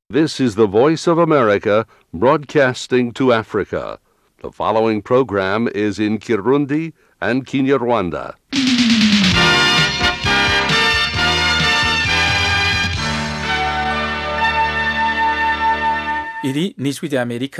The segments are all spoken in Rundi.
This is the Voice of America broadcasting to Africa. The following program is in Kirundi and Kinyarwanda. iri ni ijwi rya amerika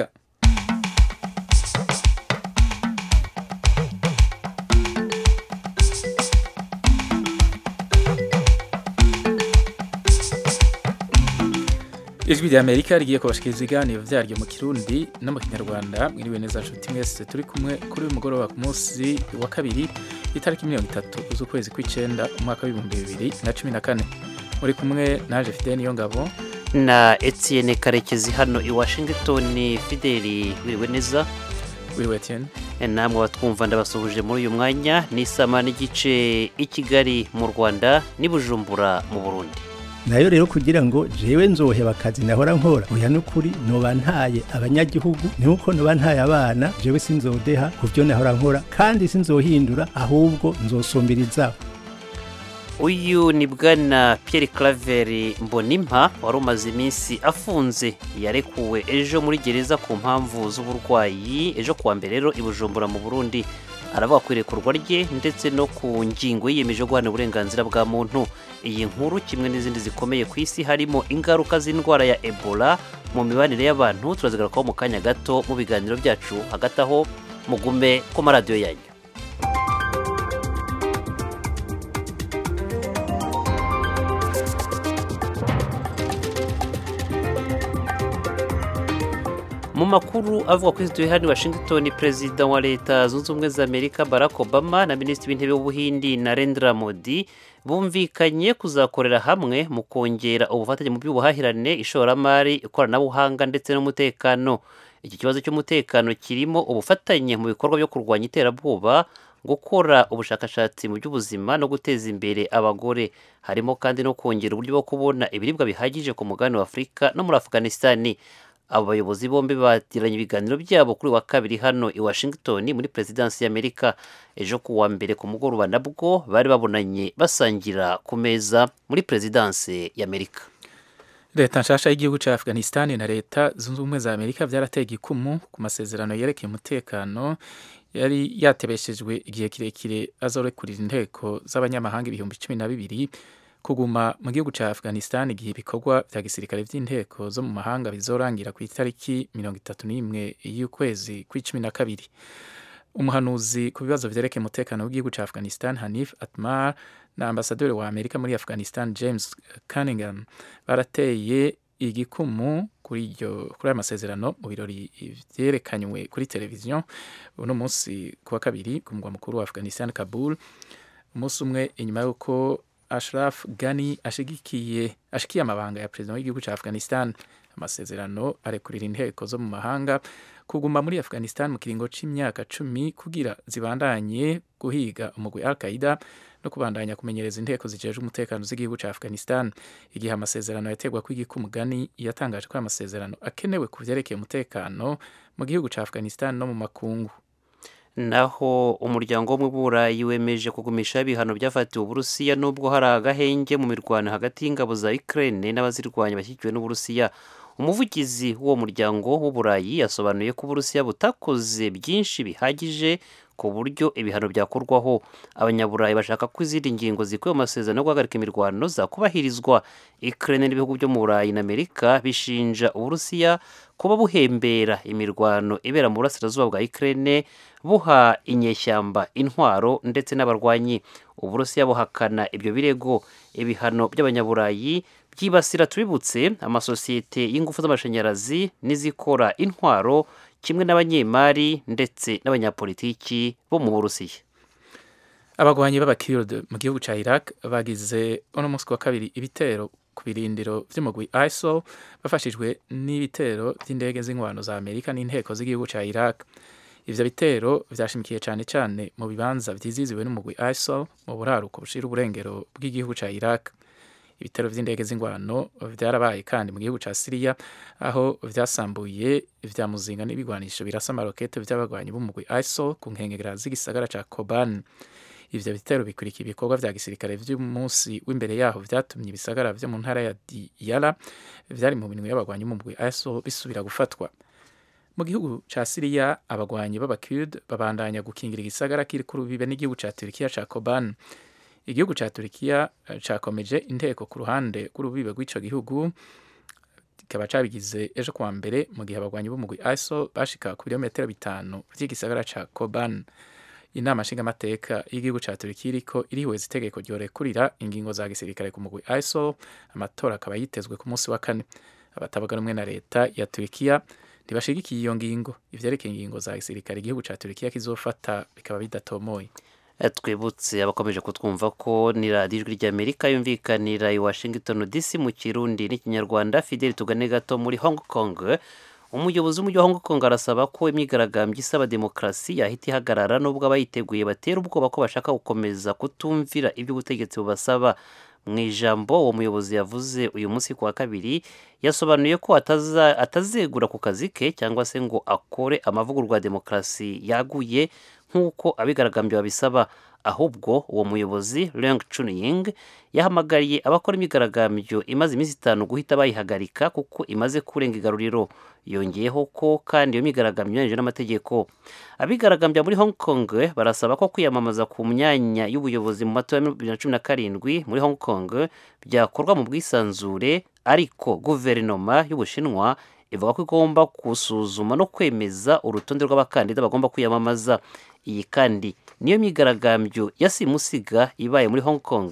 ijwi rya amerika rigiye kubashikiriza ibiganiro vyaryo mu kirundi no mu kinyarwanda mwiriwe neza nshuti mwese turi kumwe kuri uyu mugoroba ku munsi wa kabiri itariki mirongo itatu z'ukwezi kw'icenda umwaka w'ibihumbi bibiri na cumi na kane muri kumwe naje fideni niyo ngabo na Etienne karekezi hano i washington fideli wiriwe neza wiriwe Etienne namwe batwumva ndabasuhuje muri uyu mwanya ni sama n'igice i kigali mu rwanda n'i bujumbura mu burundi nayo rero kugira ngo jewe nzoheba akazi nahora nkora oya n'ukuri noba ntaye abanyagihugu ni uko noba ntaye abana jewe sinzodeha ku byo nahora nkora kandi sinzohindura ahubwo nzosumbirizaho uyu ni bwana Pierre Claver Mbonimpa wari umaze iminsi afunze yarekuwe ejo muri gereza ku mpamvu z'uburwayi ejo kuwa mbere rero i Bujumbura mu Burundi aravuga ku irekurwa rye ndetse no ku ngingo yiyemeje guhana uburenganzira bwa muntu iyi nkuru kimwe n'izindi zikomeye ku isi harimo ingaruka z'indwara ya Ebola mu mibanire y'abantu turazigarukaho mu kanya gato mu biganiro byacu hagati aho mugume ku maradiyo yanyu mu makuru avuga kuri studio hano Washington perezida wa leta zunze ubumwe za Amerika Barack Obama na minisitiri w'intebe w'ubuhindi Narendra Modi bumvikanye kuzakorera hamwe mu kongera ubufatanye mu by'ubuhahirane ishoramari ikoranabuhanga ndetse n'umutekano iki kibazo cy'umutekano kirimo ubufatanye mu bikorwa byo kurwanya iterabwoba gukora ubushakashatsi mu by'ubuzima no guteza imbere abagore harimo kandi no kongera uburyo bwo kubona ibiribwa bihagije ku mugabane wa Afurika no muri Afghanistan abo bayobozi bombi bagiranye ibiganiro byabo kuri wa kabiri hano i Washington muri perezidansi y'Amerika ejo ku wa mbere ku mugoroba nabwo bari babonanye basangira ku meza muri perezidansi y'Amerika leta nshasha y'igihugu cya afghanistan na leta zunze ubumwe za amerika byarateye igikumu ku masezerano yerekeye umutekano yari yatebeshejwe igihe kirekire azorekurira inteko z'abanyamahanga ibihumbi cumi na bibiri kuguma mu gihugu cya afghanistan igihe ibikorwa bya gisirikare by'inteko zo mu mahanga bizorangira ku itariki mirongo itatu n'imwe y'ukwezi kw'icumi na kabiri umuhanuzi ku bibazo vyerekeye umutekano w'igihugu cya afghanistan hanif atmar na ambasaderi wa amerika muri afghanistan james cunningham barateye igikumu kuri iryo kuri aya masezerano mu birori vyerekanywe kuri televiziyo uno munsi ku wa kabiri ku mugwa mukuru wa afghanistan kabul umunsi umwe inyuma y'uko Ashraf Ghani ashigikiye ashikiye amabanga ya perezida w'igihugu cya Afghanistan amasezerano arekurira inteko zo mu mahanga kuguma muri Afghanistan mu kiringo c'imyaka cumi kugira zibandanye guhiga umugwi Al-Qaeda no kubandanya kumenyereza inteko zijejwe umutekano z'igihugu cya Afghanistan igihe amasezerano yategwa kw'igikumu Ghani yatangaje ko amasezerano akenewe ku vyerekeye umutekano mu gihugu cya Afghanistan no mu makungu naho umuryango wo mu burayi wemeje kugumisha ibihano byafatiwe uburusiya nubwo hari agahenge mu mirwano hagati y'ingabo za Ukraine n'abazirwanya bashyigikiwe n'uburusiya umuvugizi w'uwo muryango w'uburayi yasobanuye ko uburusiya butakoze byinshi bihagije ku buryo ibihano byakorwaho abanyaburayi bashaka ko izindi ngingo zikuye mu masezerano yo guhagarika imirwano zakubahirizwa Ukraine n'ibihugu byo mu burayi na Amerika bishinja uburusiya kuba buhembera imirwano ibera mu burasirazuba bwa Ukraine buha inyeshyamba intwaro ndetse n'abarwanyi uburusiya buhakana ibyo birego ibihano by'abanyaburayi byibasira tubibutse amasosiyete y'ingufu z'amashanyarazi n'izikora intwaro kimwe n'abanyemari ndetse n'abanyapolitiki bo mu burusiya abagwanyi b'abakirde mu gihugu cya iraq bagize uno munsi wa kabiri ibitero ku birindiro by'umugwi isil bafashijwe n'ibitero by'indege z'inkwano za amerika n'inteko z'igihugu cya iraq ivyo bitero vyashimikiye cane cane mu bibanza vyiziziwe n'umugwi isil mu buraruko bushira uburengero bw'igihugu ca iraq ibitero vy'indege z'ingwano vyarabaye kandi mu gihugu ca siriya aho vyasambuye vya muzinga n'ibigwanisho birasa amarokete vy'abagwanyi b'umugwi isil ku nkengera z'igisagara ca koban ivyo bitero bikurikira ibikorwa vya gisirikare vy'umunsi w'imbere yaho vyatumye ibisagara vyo mu ntara ya Diyala vyari mu minwe y'abagwanyi mu mugwi ISIL bisubira gufatwa mu gihugu ca Syria abagwanyi b'abakurd babandanya gukingira igisagara kiri ku rubibe n'igihugu ca Turkiya ca Koban igihugu ca Turkiya eh, cakomeje inteko ku ruhande rw'urubibe rw'ico gihugu kikaba cabigize ejo kuwa mbere mu gihe abagwanyi b'umugwi ISIL bashika ku birometero bitanu vy'igisagara ca Koban inama nshingamateka y'igihugu ca Turkiya iriko irihweza itegeko ryorekurira ingingo za gisirikare ku mugwi ISIL amatora akaba yitezwe ku munsi wa kane abatavuga rumwe na leta ya Turkiya ntibashigikiye iyo ngingo ivyerekeye ingingo za gisirikare igihugu ca Turkiya kizofata bikaba bidatomoye Eh, twibutse abakomeje kutwumva ko ni radiyo ijwi ry'amerika yumvikanira i washington dc mu kirundi n'ikinyarwanda fideli tugane gato muri hong kong umuyobozi w'umujyi wa hong kong arasaba ko imyigaragambyo isaba demokarasi yahita ihagarara n'ubwo abayiteguye batera ubwoba ko bashaka gukomeza kutumvira ibyo ubutegetsi bubasaba mu ijambo uwo muyobozi yavuze uyu munsi ku wa kabiri yasobanuye ko ataza- atazegura ku kazi ke cyangwa se ngo akore amavugurwa ya demokarasi yaguye nk'uko abigaragambye babisaba ahubwo uwo muyobozi Leung Chun-ying yahamagariye abakora imyigaragambyo imaze iminsi itanu guhita bayihagarika kuko imaze kurenga igaruriro yongeyeho ko kandi iyo myigaragambyo inyuranyije n'amategeko abigaragambya muri Hong Kong barasaba ko kwiyamamaza ku myanya y'ubuyobozi mu matora ya bibiri na cumi na karindwi muri Hong Kong byakorwa mu bwisanzure ariko guverinoma y'Ubushinwa ivuga ko igomba gusuzuma no kwemeza urutonde rw'abakandida bagomba kwiyamamaza iyi kandi niyo myigaragambyo yasimusiga ibaye muri Hong Kong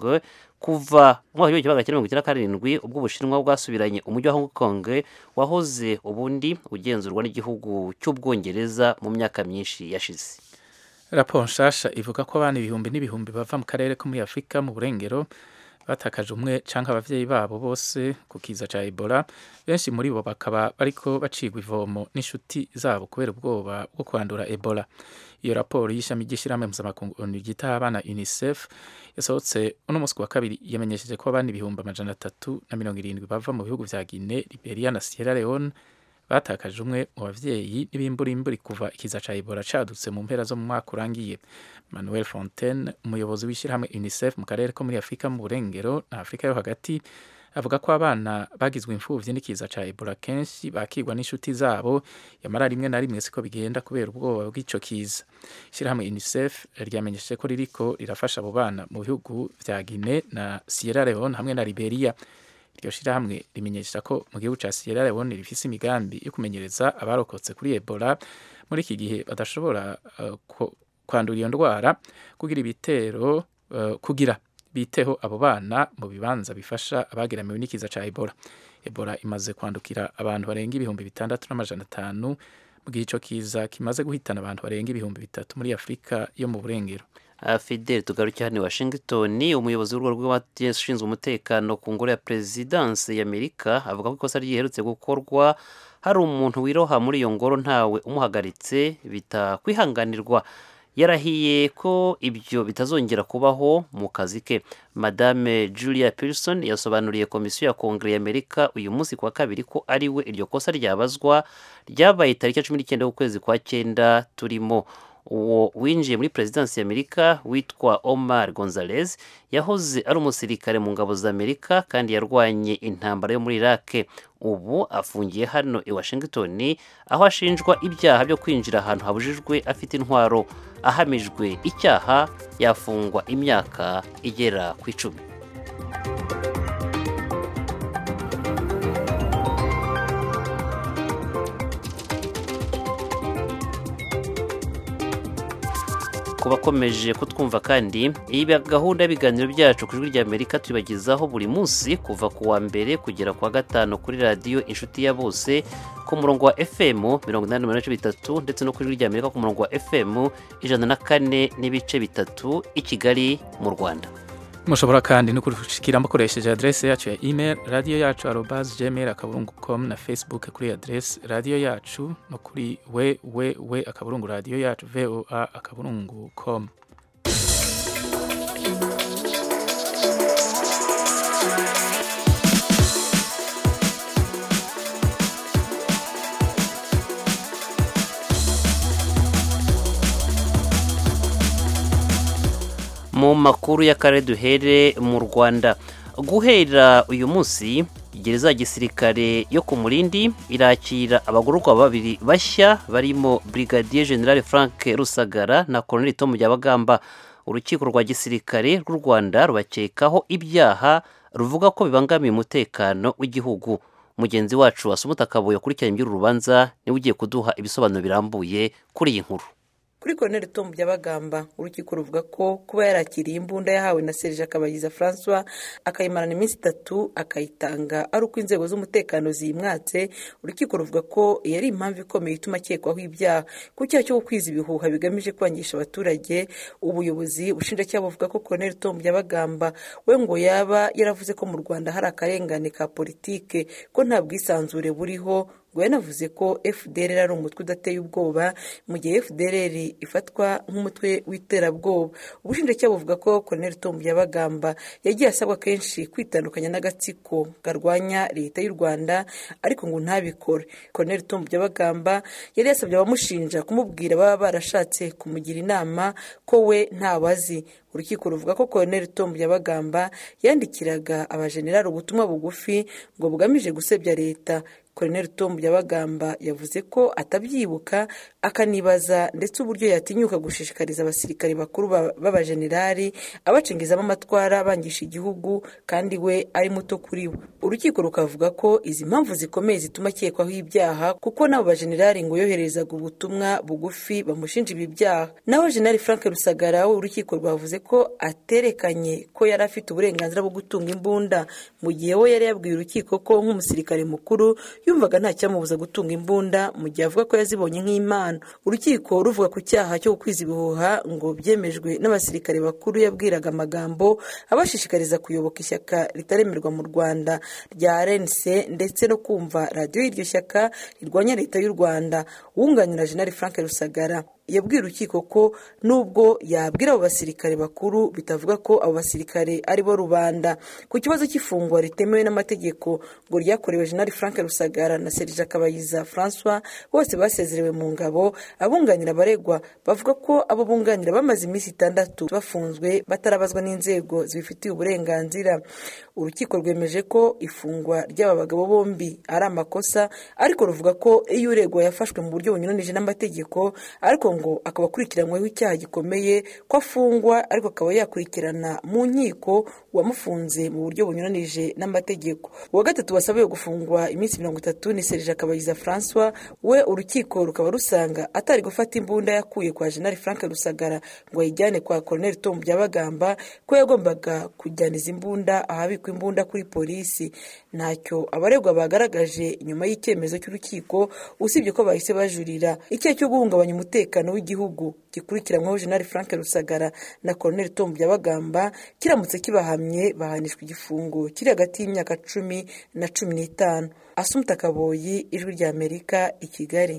kuva mu mwaka w'igihumbi kimwe magana cyenda mirongo icyenda na karindwi ubwo Ubushinwa bwasubiranye umujyi wa Hong Kong wahoze ubundi ugenzurwa n'igihugu cy'Ubwongereza mu myaka myinshi yashize raporo nshasha ivuga ko abana ibihumbi n'ibihumbi bava mu karere ko muri afurika mu burengero batakaje umwe canke abavyeyi babo bose ku kiza ca ebola benshi muri bo bakaba bariko bacigwa ivomo n'inshuti zabo kubera ubwoba bwo kwandura ebola iyo raporo y'ishami ry'ishirahamwe mpuzamakungu onu ryitaho abana unicef yasohotse uno munsi ku wa kabiri yamenyesheje ko abana ibihumbi amajana atatu na mirongo irindwi bava mu bihugu vya guine liberia na sierra leone batakaje umwe mu bavyeyi n'ibimburimburi kuva ikiza ca ebola cadutse mu mpera zo mu mwaka urangiye manuel fontaine umuyobozi w'ishyirahamwe unicef mu karere ko muri afurika mu burengero na afurika yo hagati avuga ko abana bagizwe imfuvyi n'ikiza ca ebola kenshi bakigwa n'inshuti zabo yamara rimwe na rimwe siko bigenda kubera ubwoba bw'ico kiza ishyirahamwe unicef ryamenyesheje ko ririko rirafasha abo bana mu bihugu vya guine na sierra leone hamwe na liberia iryo shirahamwe rimenyesha ko mu gihugu ca Sierra Leone rifise imigambi yo kumenyereza abarokotse kuri Ebola muri iki gihe badashobora uh, ko- kwandura iyo ndwara kugira ibitero uh, kugira biteho abo bana mu bibanza bifasha abagiramiwe n'ikiza ca Ebola Ebola imaze kwandukira abantu barenga ibihumbi bitandatu n'amajana atanu mu gihe ico kiza kimaze guhitana abantu barenga ibihumbi bitatu muri Afurika yo mu burengero Uh, Fidel tugaruke hano i Washington umuyobozi w'urwo rw'abashinzwe umutekano ku ngoro ya perezidanse y'Amerika avuga ko ikosa ryiherutse gukorwa hari umuntu wiroha muri iyo ngoro ntawe umuhagaritse bitakwihanganirwa yarahiye ko ibyo bitazongera kubaho mu kazi ke madame julia pearson yasobanuriye komisiyo ya kongere y'amerika uyu munsi ku wa kabiri ko ari we iryo kosa ryabazwa ryabaye tariki ya cumi n'icyenda y'ukwezi kwa cyenda turimo uwo winjiye muri perezidansi y'amerika witwa omar gonzalez yahoze ari umusirikare mu ngabo za amerika kandi yarwanye intambara yo muri iraq ubu afungiye hano i washington aho ashinjwa ibyaha byo kwinjira ahantu habujijwe afite intwaro ahamijwe icyaha yafungwa imyaka igera ku icumi ku bakomeje kutwumva kandi iyi gahunda y'ibiganiro byacu ku ijwi ry'amerika tubibagezaho buri munsi kuva ku wa mbere kugera ku wa gatanu kuri radiyo inshuti ya bose ku murongo wa fm mirongo inani n'umunani n'ibice bitatu ndetse no ku ijwi ry'amerika ku murongo wa fm ijana na kane n'ibice bitatu i kigali mu rwanda mushobora kandi no kudushikira mukoresheje adresse yacu ya email radiyo yacu arobas gmail akaburungu com na facebook kuri adresse radiyo yacu no kuri we we we akaburungu radiyo yacu voa akaburungu com mu makuru y'akarere duhere mu rwanda guhera uyu munsi gereza ya gisirikare yo ku murindi irakira abagororwa babiri bashya barimo brigadier general frank rusagara na colonel tom byabagamba urukiko rwa gisirikare rw'u rwanda rubakekaho ibyaha ruvuga ko bibangamiye umutekano w'igihugu mugenzi wacu wasumuta akabuye akurikiranye iby'uru rubanza niwe ugiye kuduha ibisobanuro birambuye kuri iyi nkuru kuri koroneri tomu byabagamba urukiko ruvuga ko kuba yarakiriye imbunda yahawe na serije akabayiza francois akayimarana iminsi itatu akayitanga ari uko inzego z'umutekano ziyimwatse urukiko ruvuga ko iyo ari impamvu ikomeye ituma akekwaho ibyaha ku cyaha cyo gukwiza ibihuha bigamije kwangisha abaturage ubuyobozi bushinjacyaha buvuga ko koroneri tomu byabagamba we ngo yaba yaravuze ko mu rwanda hari akarengane ka politike ko nta bwisanzure buriho ngo yanavuze ko fdr ari umutwe udateye ubwoba mu gihe fdr ifatwa nk'umutwe w'iterabwoba ubushinjacyaha buvuga ko colonel tom byabagamba yagiye asabwa kenshi kwitandukanya n'agatsiko karwanya leta y'u rwanda ariko ngo ntabikore colonel tom byabagamba yari yasabye abamushinja kumubwira baba barashatse kumugira inama ko we ntawazi urukiko ruvuga ko colonel tom byabagamba yandikiraga abajenerali ubutumwa bugufi ngo bugamije gusebya leta colonel tom byabagamba yavuze ko atabyibuka akanibaza ndetse uburyo yatinyuka gushishikariza abasirikare bakuru b'abajenerali abacengezamo amatwara bangisha igihugu kandi we ari muto kuri bo urukiko rukavuga ko izi mpamvu zikomeye zituma akekwaho ibyaha kuko n'abo bajenerali ngo yoherezaga ubutumwa bugufi bamushinja ibi byaha naho jenerali frank rusagara we urukiko rwavuze ko aterekanye ko yari afite uburenganzira bwo gutunga imbunda mu gihe we yari yabwiye urukiko ko nk'umusirikare mukuru yumvaga nta cyamubuza gutunga imbunda mu gihe avuga ko yazibonye nk'impano urukiko ruvuga ku cyaha cyo gukwiza ibihuha ngo byemejwe n'abasirikare bakuru yabwiraga amagambo abashishikariza kuyoboka ishyaka ritaremerwa mu rwanda rya rnc ndetse no kumva radiyo y'iryo shyaka rirwanya leta y'u rwanda wunganira jenali frank rusagara yabwiye urukiko ko nubwo yabwira abo basirikare bakuru bitavuga ko abo basirikare ari bo rubanda ku kibazo cy'ifungwa ritemewe n'amategeko ngo ryakorewe jenali frank rusagara na serije akabayiza francois bose basezerewe mu ngabo abunganira abaregwa bavuga ko abo bunganira bamaze iminsi itandatu bafunzwe batarabazwa n'inzego zibifitiye uburenganzira urukiko rwemeje ko ifungwa ry'aba bagabo bombi ari amakosa ariko ruvuga ko iyo uregwa yafashwe mu buryo bunyuranije n'amategeko ariko ngo akaba akurikiranyweho icyaha gikomeye ko afungwa ariko akaba yakurikirana mu nkiko uwamufunze mu buryo bunyuranije n'amategeko uwa gatatu wasabiwe gufungwa iminsi mirongo itatu ni serije akabayiza francois we urukiko rukaba rusanga atari gufata imbunda yakuye kwa jenali frank rusagara ngo ayijyane kwa colonel tom byabagamba ko yagombaga kujyana izi mbunda ahabikwa imbunda kuri polisi ntacyo abaregwa bagaragaje nyuma y'icyemezo cy'urukiko usibye ko bahise bajurira icyaha cyo guhungabanya umutekano w'igihugu gikurikiranyweho jenali frank rusagara na colonel tom byabagamba kiramutse kibahamye bahanishwa igifungo kiri hagati y'imyaka cumi na cumi n'itanu asumuta kaboyi ijwi ry'amerika i kigali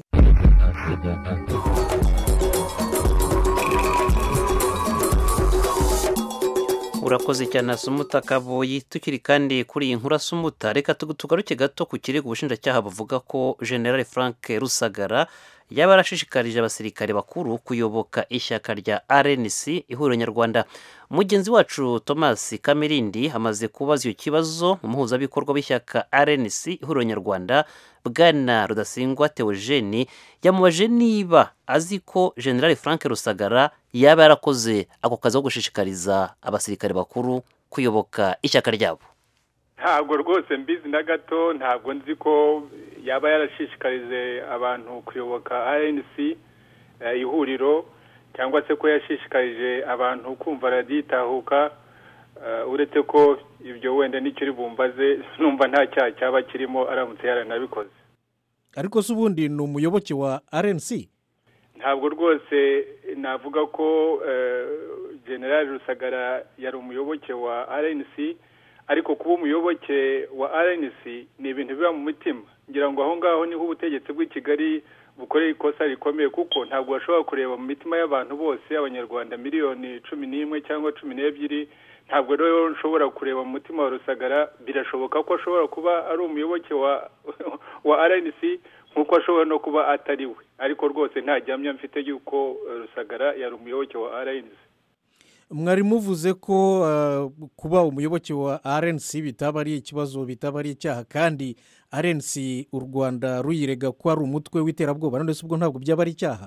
urakoze cyane asumuta kaboyi tukiri kandi kuri iyi nkuru asumuta reka tugaruke gato ku kirego ubushinjacyaha buvuga ko generale frank rusagara yaba yarashishikarije abasirikare bakuru kuyoboka ishyaka rya rnc ihuriro nyarwanda mugenzi wacu thomas kamirindi amaze kubaza icyo kibazo umuhuzabikorwa w'ishyaka rnc ihuriro nyarwanda bwana rudasingwa teogene yamubaje niba azi ko generale frank rusagara yaba yarakoze ako kazi ko gushishikariza abasirikare bakuru kuyoboka ishyaka ryabo ntabwo rwose mbizi na gato ntabwo nzi ko yaba yarashishikarije abantu kuyoboka rnc ihuriro cyangwa se ko yashishikarije abantu kumva raditahuka uretse ko ibyo wenda nicyo uri bumbaze numva nta cyaha cyaba kirimo aramutse yaranabikoze ariko se ubundi ni umuyoboke wa rnc ntabwo rwose navuga ko generale rusagara yari umuyoboke wa rnc ariko kuba umuyoboke wa rnc ni ibintu biba mu mutima ngira ngo aho ngaho niho ubutegetsi bw'i kigali bukorera ikosa rikomeye kuko ntabwo bashobora kureba mu mitima y'abantu bose abanyarwanda miliyoni cumi n'imwe cyangwa cumi n'ebyiri ntabwo rero nshobora kureba mu mutima wa rusagara birashoboka ko ashobora kuba ari umuyoboke wa wa rnc nk'uko ashobora no kuba atari we ariko rwose nta gihamya mfite y'uko rusagara yari umuyoboke wa rnc mwari muvuze ko uh, kuba umuyoboke wa rnc bitaba ari ikibazo bitaba ari icyaha kandi rnc u rwanda ruyirega ko ari umutwe w'iterabwoba none se ubwo ntabwo byaba ari icyaha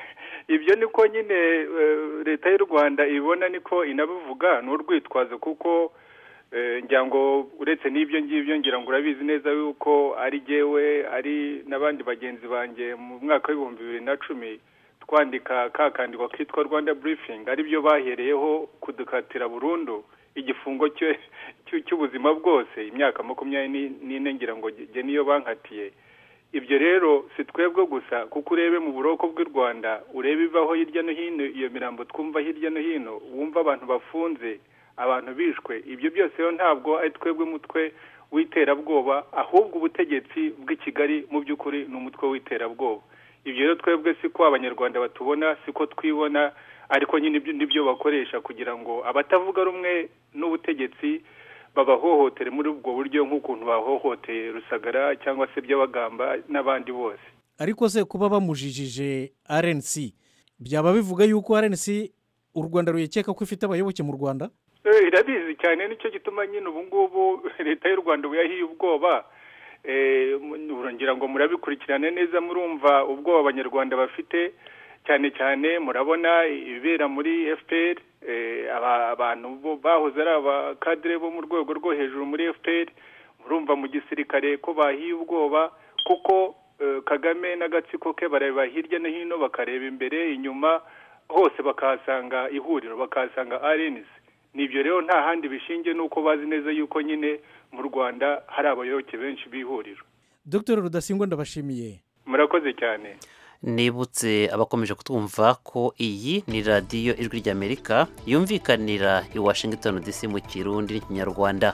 ibyo niko nyine eh, leta y'u rwanda ibona niko inabivuga ni urwitwazo kuko eh, ngira ngo uretse n'ibyo ngibyo ngira ngo urabizi neza yuko ari jyewe ari n'abandi bagenzi banjye mu mwaka w'ibihumbi bibiri na cumi twandika ka kandikwa kitwa rwanda burifingi aribyo bahereyeho kudukatira burundu igifungo cye- cy'u- cy'ubuzima bwose imyaka makumyabiri n'ine ngira ngo jye niyo bankatiye ibyo rero si twebwe gusa kuko urebe mu buroko bw'u rwanda urebe ivaho hirya no hino iyo mirambo twumva hirya no hino wumva abantu bafunze abantu bishwe ibyo byose rero ntabwo ari twebwe umutwe w'iterabwoba ahubwo ubutegetsi bw'i kigali mu by'ukuri ni umutwe w'iterabwoba ibyo rero twebwe siko abanyarwanda batubona siko twibona ariko nyine ibyo nibyo bakoresha kugira ngo abatavuga rumwe n'ubutegetsi babahohotere muri ubwo buryo nk'ukuntu bahohoteye rusagara cyangwa se by'abagamba n'abandi bose ariko se kuba bamujijije rnc byaba bivuga yuko rnc u rwanda ruyikeka ko ifite abayoboke mu rwanda Eh, irabizi cyane nicyo gituma nyine ubu ngubu leta y'u rwanda ubu yahiye ubwoba Eh, mu- ngira ngo murabikurikirane neza murumva ubwoba abanyarwanda bafite cyane cyane murabona ibibera muri fpr eh, aba- abantu bo bahoze ari abakadire bo mu rwego rwo hejuru muri fpr murumva mu gisirikare ko bahiye ubwoba kuko eh, kagame n'agatsiko ke bareba hirya no hino bakareba imbere inyuma hose bakahasanga ihuriro bakahasanga rnc nibyo rero nta handi bishingiye nuko bazi neza yuko nyine mu rwanda hari abayoboke benshi b'ihuriro dr rudasingwa ndabashimiye murakoze cyane nibutse abakomeje kutwumva ko iyi ni radiyo ijwi ry'amerika yumvikanira i washington dc mu kirundi n'ikinyarwanda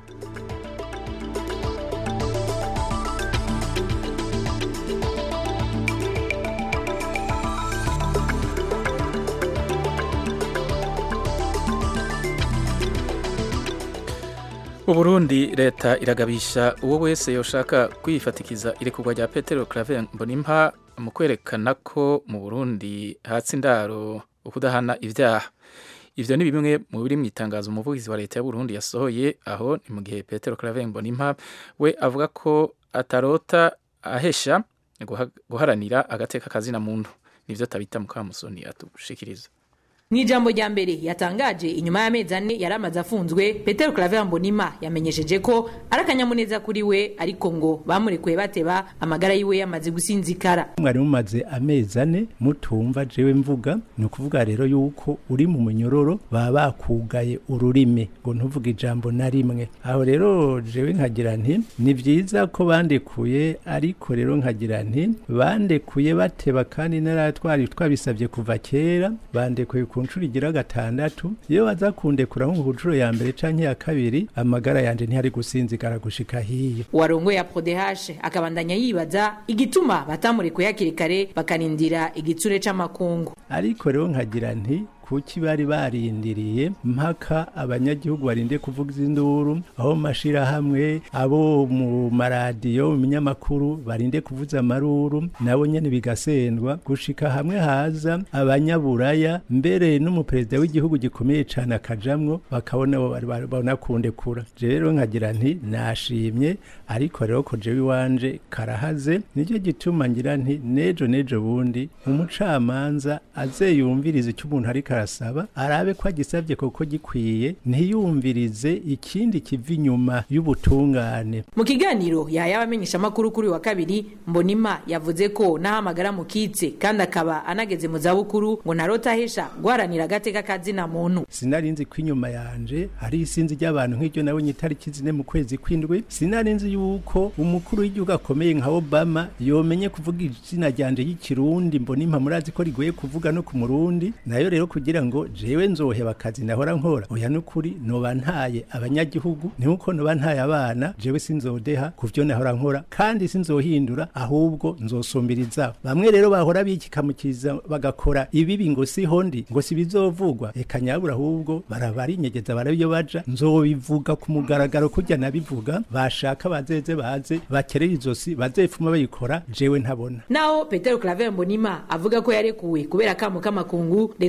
mu burundi leta iragabisha uwo wese yoshaka kwifatikiza irekurwa rya petero claver mbonimpa mu kwerekana ko mu burundi hatsi indaro ukudahana ibyaha ivyo ni bimwe mu biri mu itangazo umuvugizi wa leta y'uburundi yasohoye aho ni mu gihe petero claver mbonimpa we avuga ko atarota ahesha guha- guharanira agateka kazina muntu nivyo tabita mukamusoni atushikiriza mu ijambo rya mbere yatangaje inyuma y'amezi ane yari amaze afunzwe petero claver mbonima yamenyesheje ko ari akanyamuneza kuri we ariko ngo bamurekuye bateba amagara yiwe yamaze gusinzikara mwari mumaze amezi ane mutumva jewe mvuga ni ukuvuga rero yuko uri mu munyororo baba bakugaye ururimi ngo ntuvuge ijambo na rimwe aho rero jewe nkagira nti ni byiza ko bandekuye ariko rero nkagira nti bandekuye bateba kandi naratwari twabisabye kuva kera bandekuye ku nshuro igira gatandatu iyo baza kundekura nko ku nshuro ya mbere canke ya kabiri amagara yanje ntihari gusinzikara gushika hiyo uwarongoye ya prodehashe akabandanya yibaza igituma batamurekuye hakiri kare bakarindira igitsure c'amakungu ariko rero nkagira nti kuki bari barindiriye mpaka abanyagihugu barinde kuvuga induru aho mu mashirahamwe abo mu maradiyo mu binyamakuru barinde kuvuza amaruru nabo nyene bigasendwa gushika hamwe haza abanyaburaya mbere n'umuperezida w'igihugu gikomeye cane akajamwo bakabona bo bari- bari- banakundekura Je rero nkagira nti nashimye ariko rero ko jewe iwanje karahaze nicyo gituma ngira nti nejo nejo bundi umucamanza azeyumviriza icyo umuntu ariko arasaba arabe ko agisabye koko gikwiye ntiyumvirize ikindi kiva inyuma y'ubutungane mu kiganiro yahaye abamenyeshamakuru kuri uyu wa kabiri mbonima yavuze ko n'ahamagara mukitse kandi akaba anageze mu zabukuru ngo ntarota ahesha guharanira agateka kazina muntu sinari nzi ko inyuma yanje hari isinzi ry'abantu nk'iryo nabonye itariki zine mu kwezi kw'indwi sinari nzi yuko umukuru w'igihugu akomeye nka obama yomenye kuvuga izina ryanje y'ikirundi mbona impa murazi ko rigoye kuvuga no ku murundi nayo rero kugira ngo jewe nzoheba akazi nahora nkora oya n'ukuri noba ntaye abanyagihugu nkuko noba ntaye abana jewe sinzodeha ku vyo nahora nkora kandi sinzohindura ahubwo nzosumbiriza bamwe rero bahora bikikamukiza bagakora ibibi ngo siho ndi ngo si bizovugwa eka nyabura ahubwo barabarinyegeza barabiyo baja nzobivuga ku mugaragaro kurya nabivuga bashaka bazeze baze bakerere izosi bazefuma bayikora jewe ntabona naho petero claver mbonima avuga ko yarekuwe kubera akamu k'amakungu leta y'uburundi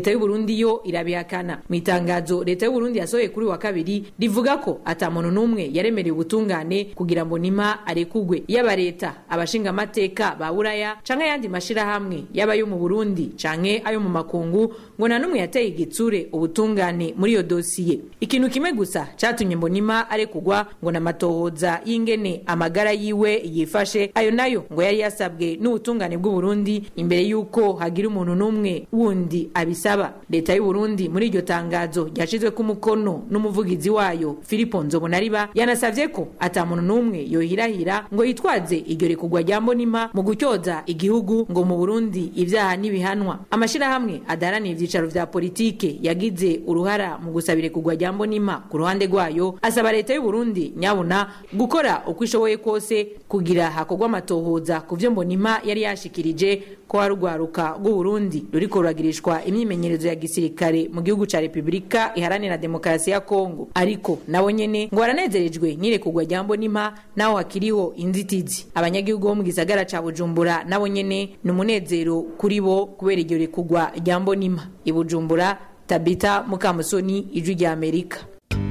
Burundi yo irabihakana mu itangazo leta y'u Burundi yasohoye kuri wa kabiri rivuga ko ata muntu n'umwe yaremereye ubutungane kugira ngo nima arekugwe yaba leta abashinga amateka ba buraya canke ayandi mashirahamwe yaba yo mu Burundi canke ayo mu makungu ngo nta n'umwe yateye igitsure ubutungane muri iyo dosiye ikintu kimwe gusa catumye mbonima arekugwa ngo namatohoza y'ingene amagara yiwe yifashe ayo nayo ngo yari yasabwe n'ubutungane bw'u Burundi imbere yuko hagira umuntu n'umwe wundi abisaba leta y'u Burundi muri iryo tangazo ryashizwe ku mukono n'umuvugizi wayo Filipo Nzobonariba yanasavye ko ata muntu n'umwe yohirahira ngo yitwaze iryo rekugwa rya mbonima mu gutyoza igihugu ngo mu Burundi ivyaha n'ibihanwa amashirahamwe adaharanira ivyicaro vya politike yagize uruhara mu gusaba irekugwa rya mbonima ku ruhande rwayo asaba leta y'u Burundi nyabuna gukora uko ishoboye kose kugira hakorwa amatohoza ku vyo mbonima yari yashikirije ko harugwaruka rw'u Burundi ruriko ruragirishwa imyimenyerezo ya gisirikare mu gihugu ca Republika iharanira demokarasi ya Kongo ariko nabo nyene ngo baranezerejwe n'irekugwa rya mbonima naho hakiriho inzitizi abanyagihugu bo mu gisagara ca Bujumbura nabo nyene ni umunezero kuri bo kubera iryo rekugwa rya mbonima i Bujumbura Tabita Mukamusoni ijwi rya Amerika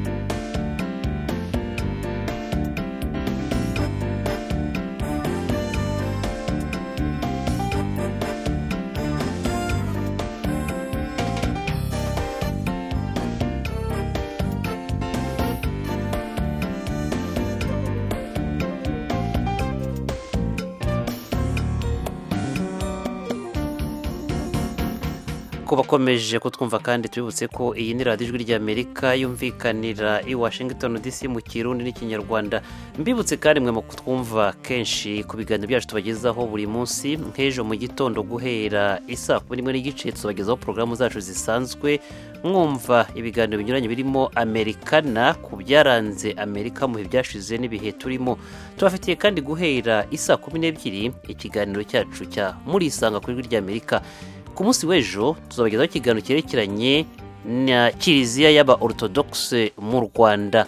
ko bakomeje kutwumva kandi tubibutse ko iyi ni radiyo ijwi ry'amerika yumvikanira i washington dc mu kirundi n'ikinyarwanda mbibutse kandi mwe mu kutwumva kenshi ku biganiro byacu tubagezaho buri munsi nk'ejo mu gitondo guhera isa kumi n'imwe n'igice tubagezaho porogaramu zacu zisanzwe mwumva ibiganiro binyuranye birimo amerikana ku byaranze amerika mu bihe byashize n'ibihe turimo tubafitiye kandi guhera isa kumi n'ebyiri ikiganiro cyacu cya murisanga ku ijwi ry'amerika ku munsi w'ejo tuzabagezaho ikiganiro cyerekeranye na kiliziya y'aba orthodoxe mu rwanda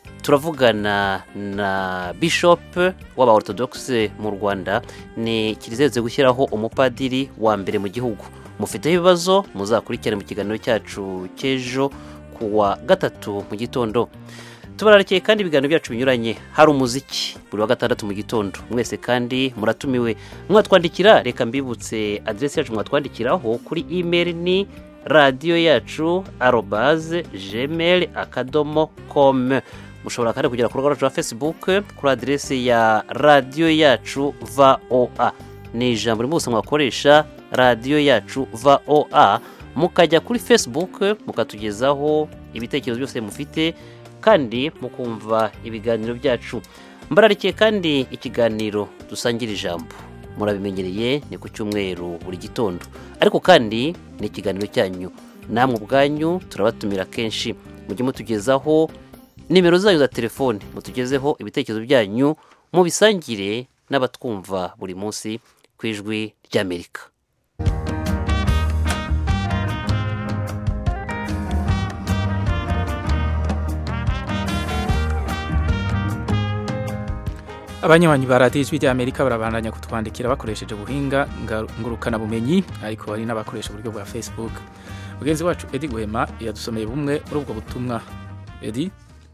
turavugana na bishop w'aba orthodoxe mu rwanda ni kiliziya yose gushyiraho umupadiri wa mbere mu gihugu mufiteho ibibazo muzakurikirane mu kiganiro cyacu cy'ejo ku wa gatatu mu gitondo tubararikiye kandi ibiganiro byacu binyuranye hari umuziki buri wa gatandatu mu gitondo mwese kandi muratumiwe mwatwandikira reka mbibutse aderesi yacu mwatwandikiraho kuri imeri ni radiyo yacu arobaze gmail akadomo com mushobora kandi kugera ku rubuga rwacu rwa facebook kuri aderesi ya radiyo yacu voa ni ijambo rimwe gusa mwakoresha radiyo yacu voa mukajya kuri facebook mukatugezaho ibitekerezo byose mufite kandi mukumva ibiganiro byacu mbararikiye kandi ikiganiro dusangira ijambo murabimenyereye ni ku cyumweru buri gitondo ariko kandi ni ikiganiro cyanyu namwe ubwanyu turabatumira kenshi mujye mutugezaho nimero zanyu za telefone mutugezeho ibitekerezo byanyu mubisangire n'abatwumva buri munsi ku ijwi ry'amerika abanywanyi ba radiyo ijwi ry'amerika barabandanya kutwandikira bakoresheje ubuhinga ngurukanabumenyi ariko hari n'abakoresha uburyo bwa facebook mugenzi wacu edi guhema yadusomeye bumwe muri ubwo butumwa edi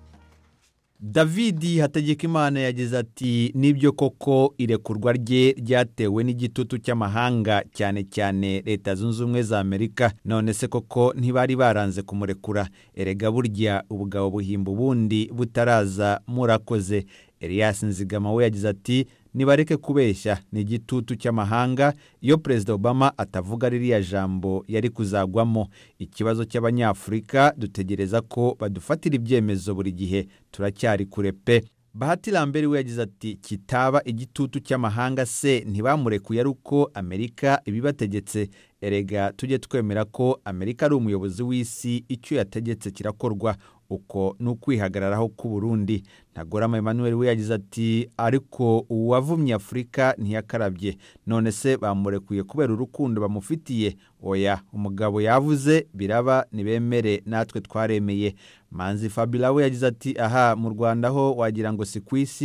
David Hategekimana yagize ati nibyo koko irekurwa rye ryatewe n'igitutu cy'amahanga cyane cyane leta zunze ubumwe za Amerika none se koko ntibari baranze kumurekura erega burya ubugabo buhimba ubundi butaraza murakoze Elias Nzigama we yagize ati nibareke kubeshya ni igitutu cy'amahanga iyo perezida obama atavuga ririya jambo yari kuzagwamo ikibazo cy'abanyafurika dutegereza ko badufatira ibyemezo buri gihe turacyari kure pe bahati lambert we yagize ati kitaba igitutu cy'amahanga se ntibamurekuye ari uko amerika ibibategetse erega tujye twemera ko amerika ari umuyobozi w'isi icyo yategetse kirakorwa uko ni ukwihagararaho k'u Burundi ntagorama Emmanuel we yagize ati ariko uwavumye afurika ntiyakarabye none se bamurekuye kubera urukundo bamufitiye oya umugabo yavuze biraba ntibemere natwe twaremeye manzi fabila we yagize ati aha mu rwanda ho wagira ngo si ku isi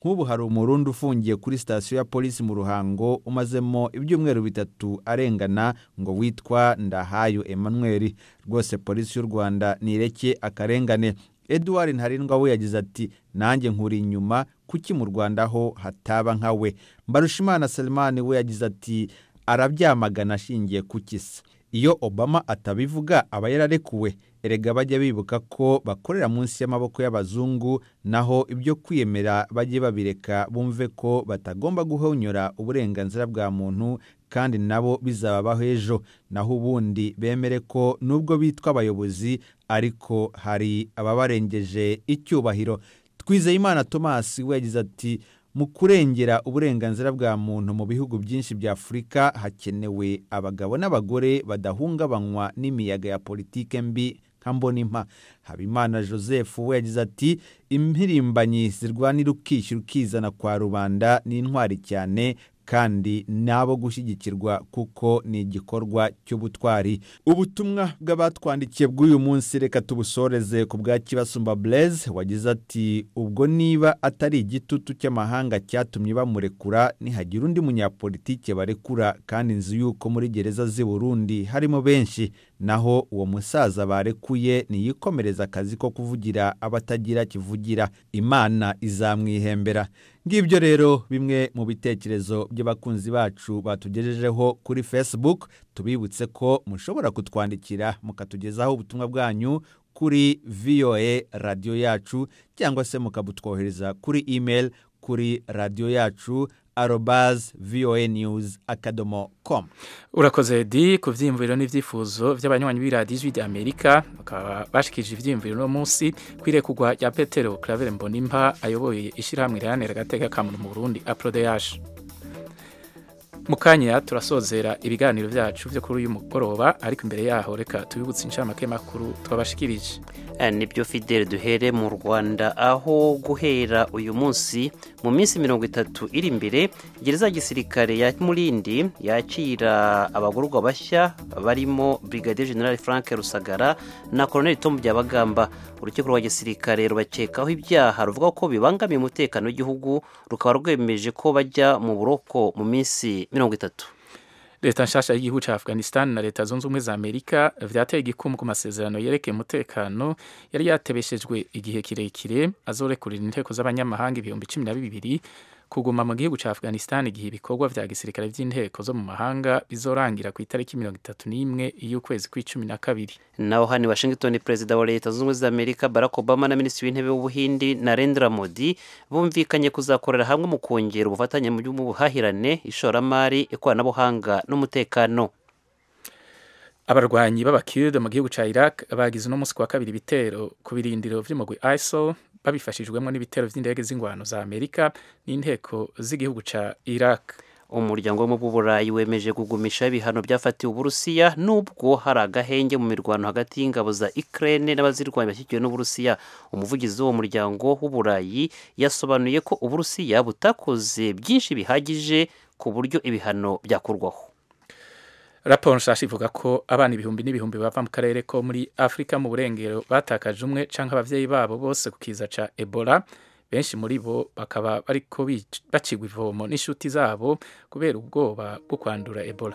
nk'ubu hari umurundi ufungiye kuri sitasiyo ya polisi mu ruhango umazemo ibyumweru bitatu arengana ngo witwa ndahayo emmanuel rwose polisi y'u rwanda nireke akarengane eduard ntarindwa we yagize ati nanjye nkuri inyuma kuki mu rwanda ho hataba nka we mbarushimana selemani we yagize ati arabyamagana ashingiye ku kisa iyo obama atabivuga aba yararekuwe erega bajya bibuka ko bakorera munsi y'amaboko y'abazungu naho ibyo kwiyemera bajye babireka bumve ko batagomba guhonyora uburenganzira bwa muntu kandi nabo bizababaho ejo naho ubundi bemere ko nubwo bitwa abayobozi ariko hari ababarengeje icyubahiro twizeyimana thomas we yagize ati mu kurengera uburenganzira bwa muntu mu bihugu byinshi bya afurika hakenewe abagabo n'abagore badahungabanywa n'imiyaga ya politike mbi nka mbonimpa habimana joseph we yagize ati impirimbanyi zirwanira ukishyura ukizana kwa rubanda ni intwari cyane kandi nabo gushyigikirwa kuko ni igikorwa cy'ubutwari ubutumwa bw'abatwandikiye bw'uyu munsi reka tubusoreze ku bwa kibasumba blaise wagize ati ubwo niba atari igitutu cy'amahanga cyatumye bamurekura nihagira undi munyapolitike barekura kandi nzi yuko muri gereza z'i burundi harimo benshi naho uwo musaza barekuye niyikomereza akazi ko kuvugira abatagira kivugira imana izamwihembera ngibyo rero bimwe mu bitekerezo by'abakunzi bacu batugejejeho kuri facebook tubibutse ko mushobora kutwandikira mukatugezaho ubutumwa bwanyu kuri voa radiyo yacu cyangwa se mukabutwohereza kuri email kuri radiyo yacu arobaz voa news akadomo com urakoze di ku byiyumviro n'ibyifuzo by'abanywanyi b'iradiyo ijwi ry'amerika bakaba bashikije ibyiyumviro uno munsi ku irekugwa rya petero claver mbonimpa ayoboye ishyirahamwe riharanira agateka ka muntu mu burundi aprodeyaje mu kanya turasozera ibiganiro byacu byo kuri uyu mugoroba ariko imbere yaho reka tubibutse inshamake makuru twabashikirije nibyo fidele duhere mu rwanda aho guhera uyu munsi mu minsi mirongo itatu iri imbere gereza ya gisirikare ya murindi yakira abagororwa bashya barimo brigadier general frank rusagara na colonel tom byabagamba urukiko rwa gisirikare rubakekaho ibyaha ruvuga ko bibangamiye umutekano w'igihugu rukaba rwemeje ko bajya mu buroko mu minsi mirongo itatu leta nshasha y'igihugu cya afghanistan na leta zunze ubumwe za amerika vyateye igikumu ku masezerano yerekeye umutekano yari yatebeshejwe igihe kirekire azorekurira inteko z'abanyamahanga ibihumbi cumi na bibiri kuguma mu gihugu cya afghanistan igihe ibikorwa vya gisirikare vy'inteko zo mu mahanga bizorangira ku itariki mirongo itatu n'imwe y'ukwezi kw'icumi na kabiri naho hano i washington perezida wa leta zunze ubumwe za amerika barack obama na minisitiri w'intebe w'ubuhindi narendra modi bumvikanye kuzakorera hamwe mu kongera ubufatanye mu buhahirane ishoramari ikoranabuhanga n'umutekano abarwanyi b'abakirde mu gihugu cya iraq bagize uno munsi ku wa kabiri ibitero ku birindiro vy'umugwi isil babifashijwemo n'ibitero vy'indege z'ingwano za amerika n'inteko z'igihugu cya iraq umuryango wo mu bw'uburayi wemeje kugumisha ibihano byafatiwe uburusiya nubwo hari agahenge mu mirwano hagati y'ingabo za ukraine n'abazirwanya bashyigikiwe n'uburusiya umuvugizi w'uwo muryango w'uburayi yasobanuye ko uburusiya butakoze byinshi bihagije ku buryo ibihano byakurwaho raporo nshasha ivuga ko abana ibihumbi n'ibihumbi bava mu karere ko muri afurika mu burengero batakaje umwe canke abavyeyi babo bose ku kiza ca ebola benshi muri bo bakaba bariko bacigwa ivomo n'inshuti zabo kubera ubwoba bwo kwandura ebola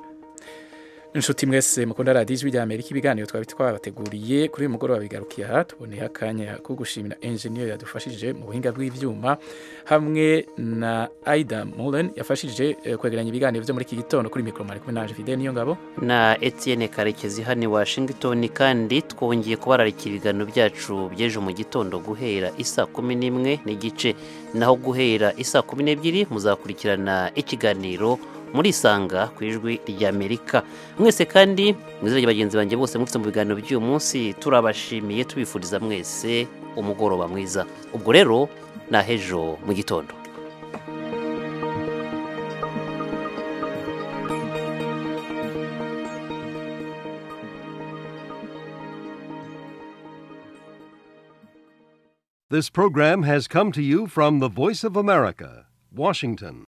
inshuti mwese mukunda radiyo ijwi rya amerika ibiganiro twari twabateguriye kuri uyu mugoroba bigarukiye aha tuboneye akanya ko gushimira enjeniyeri yadufashije mu buhinga bw'ibyuma hamwe na aida muren yafashije kwegeranya ibiganiro byo muri iki gitondo kuri mikoro mari kumwe naje fide niyo ngabo na etienne karekezi hano i washington kandi twongeye kubararika ibiganiro byacu by'ejo mu gitondo guhera isa kumi n'imwe n'igice naho guhera isa kumi n'ebyiri muzakurikirana ikiganiro muri isanga ku ijwi ry'amerika mwese kandi mwizere bagenzi banjye bose mufite mu biganiro by'uyu munsi turabashimiye tubifuriza mwese umugoroba mwiza ubwo rero ni ahejo mu gitondo This program has come to you from the Voice of America, Washington.